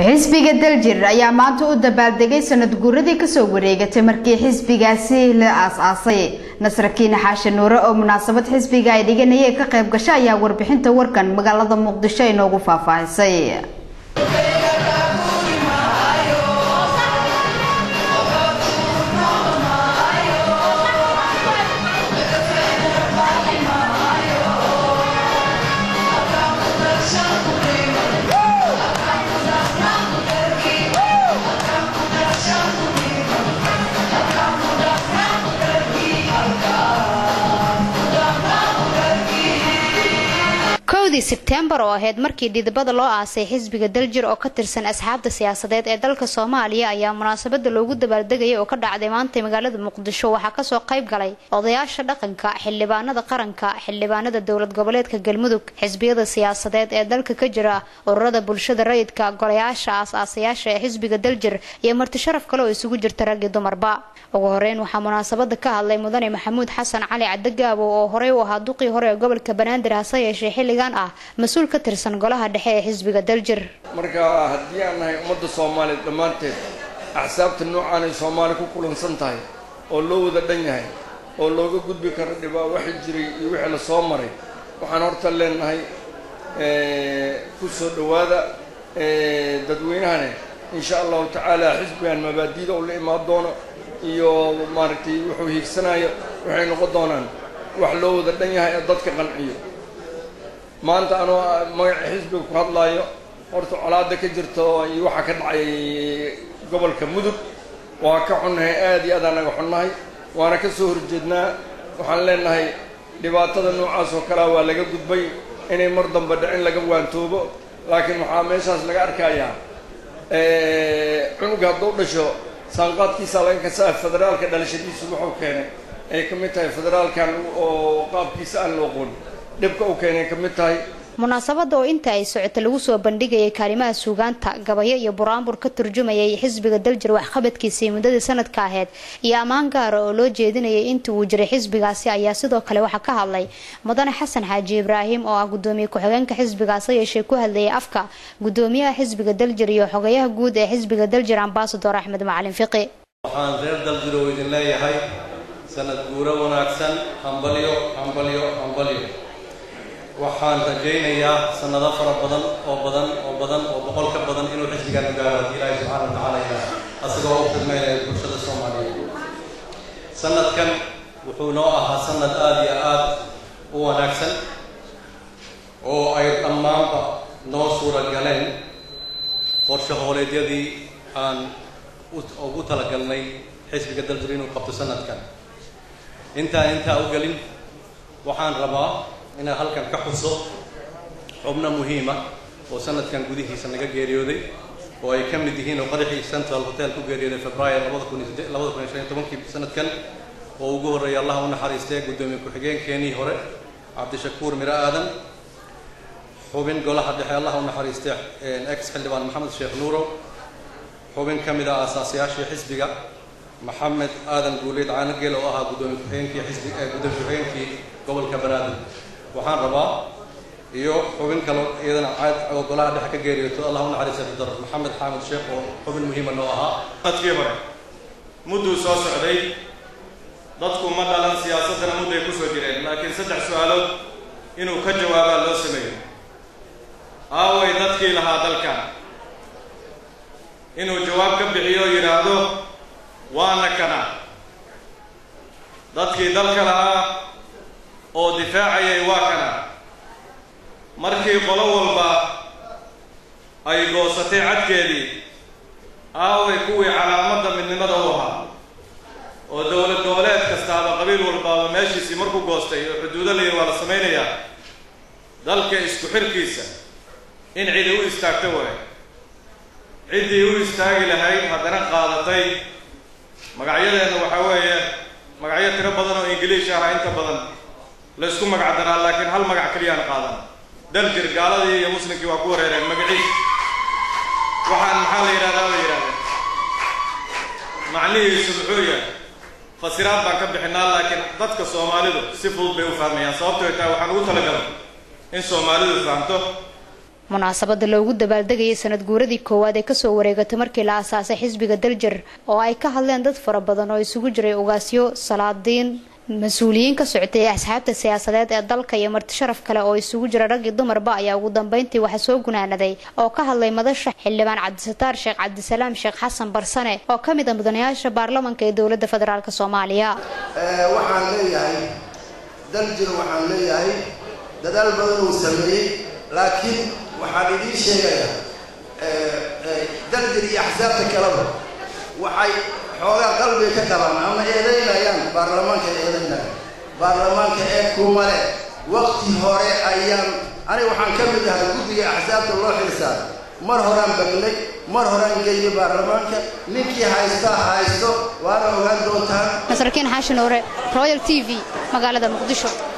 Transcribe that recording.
xisbiga daljir ayaa maanta u dabaaldegay sanad guuradii kasoo wareegatay markii xisbigaasi la aas-aasay nasrakiine xaashe nuure oo munaasabad xisbiga ay dhiganayeen ka qayb gasho ayaa warbixinta warkan magaalada muqdisho inoogu faahfaahisay kowdii sebtembar oo ahayd markii dhidibada loo aasay xisbiga daljir oo ka tirsan asxaabta siyaasadeed ee dalka soomaaliya ayaa munaasabada loogu dabaaldegayay oo ka dhacday maanta magaalada muqdisho waxaa kasoo qayb galay odayaasha dhaqanka xildhibaanada qaranka xildhibaanada dowlad goboleedka galmudug xisbiyada siyaasadeed ee dalka ka jira ururada bulshada rayidka golayaasha aas-aasayaasha ee xisbiga daljir iyo marti sharaf kale oo isugu jirta rag iyo dumarba ugu horeyn waxaa munaasabada ka hadlay mudane maxamuud xasan cali cadagaabo oo horey u ahaa duqii hore ee gobolka banaadir hase yeeshee xilligan ah mas-uul ka tirsan golaha dhexe ee xisbiga daljir marka haddii aan nahay ummadda soomaaliya dhammaanteed axsaabta noocaan ay soomaali ku kulansan tahay oo loo wada dhan yahay oo looga gudbi karo dhibaa waxi jiray iyo wixii la soo maray waxaan horta leenahay ku soo dhowaada dadweynahane insha allahu tacaala xisbigan mabaadiida uu la imaan doono iyo maaragtay wuxuu hiigsanayo waxay noqon doonaan wax loo wada dhan yahay ee dadka qanciyo maanta anoo magaca xisbiga ku hadlaayo horta colaada ka jirto iyo waxaa ka dhacay gobolka mudug waa ka xunnahay aada iyo aad aan naga xunnahay waana ka soo horjeednaa waxaan leenahay dhibaatada noocaas oo kalea waa laga gudbay inay mar damba dhicin laga waantoobo laakiin waxaa meeshaas laga arkayaa cunuga hadduu dhasho saanqaadkiisa laga kasaa federaalka dhalashadiisu wuxuu keenay ay ka mid tahay federaalkan oo qaabkiisa aan la oqoon dhibka u keenay ka mid tahay munaasabada oo inta ay socoto lagu soo bandhigayay kaalimaha suugaanta gabayo iyo buraanbur ka turjumayay xisbiga daljir waxqabadkiisii muddadii sanadka aheyd iyo ammaan gaara oo loo jeedinayay intii uu jiray xisbigaasi ayaa sidoo kale waxaa ka hadlay mudane xasan xaaji ibraahim oo ah gudoomiye ku-xigeenka xisbigaas yeeshee ku hadlayay afka gudoomiyaha xisbiga daljir iyo xogayaha guud ee xisbiga daljir ambasador axmed macalin fiqi waxaan reer daljir oo idin leeyahay sanad guuro wanaagsan hambalyo hambalyo hambalyo waxaan rajaynayaa sanado fara badan oo badan oo badan oo boqol ka badan inuu xisbigan gaaro haddii ilaahi subxaana wa tacaala ilaa asagoo u khidmeynaya bulshada soomaaliyeed sanadkan wuxuu noo ahaa sanad aada iyo aada u wanaagsan oo ay dhammaanba noo suura galeen qorshe hooleedyadii aan ugu talagalnay xisbiga daljir inuu qabto sanadkan intaan intaa u gelin waxaan rabaa inaan halkan ka xuso xubno muhiima oo sanadkan gudihiisa naga geeriyooday oo ay ka mid yihiin oo qaraxii central hotel ku geeriyooday februaar labada kun labada kun iyo shan iyo tobankii sanadkan oo ugu horreeyay allah u naxariistay guddoomiye ku-xigeenkeenii hore cabdishakuur miro aadan xubin golaha dhexe allah u naxariistay ex xildhibaan maxamed sheekh nuurow xubin ka mid ah aasaasayaashii xisbiga maxamed aadan guuleyd caanageel oo ahaa guddoomiye ku-xigeenkii xisbi guddoomiye ku-xigeenkii gobolka banaadir waxaan rabaa iyo xubin kalo iyadana caad oo golaha dhexe ka geeriyooto allah u naxariista dr maxamed xaamid sheekh oo xubin muhiima noo ahaa sanadkii hore mudduu soo socday dadku ma dhalan siyaasaddana mudday ku soo jireen laakiin saddex su-aalood inuu ka jawaabaa loo sameeyo aaway dadkii lahaa dalkan inuu jawaab ka bixiyo o yidhaahdo waana kana dadkii dalka lahaa oo difaacayay waa kana markii qolo walba ay goosatay cadkeedii aaway kuwii calaamadda midnimada u ahaa oo dowlad goboleed kastaaba qabiil walbaaba meeshiisii markuu goostay oo xuduudo laya waa la samaynayaa dalka isku xirkiisa in cidi u istaagto waay ciddii u istaagi lahayd haddana qaadatay magacyadeenna waxaa weeye magacyo tiro badan oo ingiliish aha inta badan la isku magac daraa laakiin hal magac keliyaan qaadan daljir gaaladii iyo muslimkii waa ku wareereen magaciis waxaan maxaa la yidhahdaa la yidhahdeen macnihiisu muxuu yahay fasiraad baan ka bixinaa laakiin dadka soomaalidu si fudud bay u fahmayaan sababtoo taa waxaan ugu talagalay in soomaalidu fahamto munaasabada loogu dabaaldegayay sanad guuradii koowaad ee kasoo wareegatay markii la aasaasay xisbiga daljir oo ay ka hadleen dad fara badan oo isugu jiray ugaasyo salaadiin mas-uuliyiin ka socotay asxaabta siyaasadeed ee dalka iyo marti sharaf kale oo isugu jira rag iyo dumarba ayaa ugu dambeyntii waxaa soo gunaanaday oo ka hadlay madasha xildhibaan cabdisataar sheekh cabdisalaam sheekh xasan barsane oo ka mid a mudanayaasha baarlamanka ee dowladda federaalk soomaaliya waxaan leeyahay daljir waxaan leeyahay dadaal badan uu sameeyey laakiin waxaan idiin sheegayaa daljir iyo axsaabta kaleba waxay xoogaa qalbiga ka qabaan ama eedaynayaan baarlamaanka eedaynaya baarlamaanka ee kumale waqti hore ayaan aniga waxaan ka mid ahay guddiga axsaabta loo xilsaaray mar horaan bagnay mar horaan geeyay baarlamaanka ninkii haystaa haysto waana ogaan doontaan nasrakiin xaashin oore royal t v magaalada muqdisho